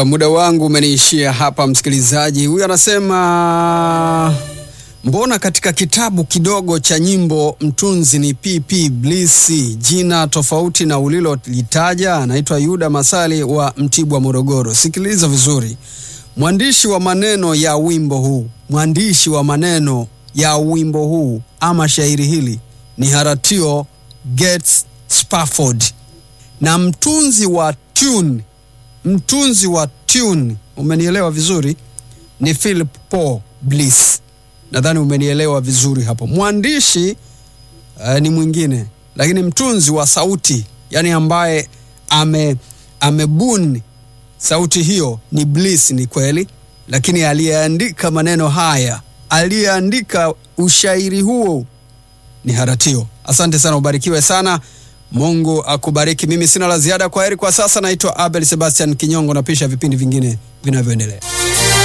Uh, muda wangu umeniishia hapa msikilizaji. Huyu anasema mbona katika kitabu kidogo cha nyimbo mtunzi ni PP Bliss, jina tofauti na ulilolitaja. Anaitwa Yuda Masali wa Mtibwa, Morogoro. Sikiliza vizuri, mwandishi wa maneno ya wimbo huu, mwandishi wa maneno ya wimbo huu ama shairi hili ni Haratio Gates Spafford, na mtunzi wa tune mtunzi wa tune, umenielewa vizuri, ni Philip Paul Bliss. Nadhani umenielewa vizuri hapo. Mwandishi uh, ni mwingine, lakini mtunzi wa sauti, yani ambaye ame amebuni sauti hiyo ni Bliss, ni kweli, lakini aliyeandika maneno haya, aliyeandika ushairi huo ni Haratio. Asante sana, ubarikiwe sana. Mungu akubariki. Mimi sina la ziada. Kwa heri kwa sasa. Naitwa Abel Sebastian Kinyongo, napisha vipindi vingine vinavyoendelea.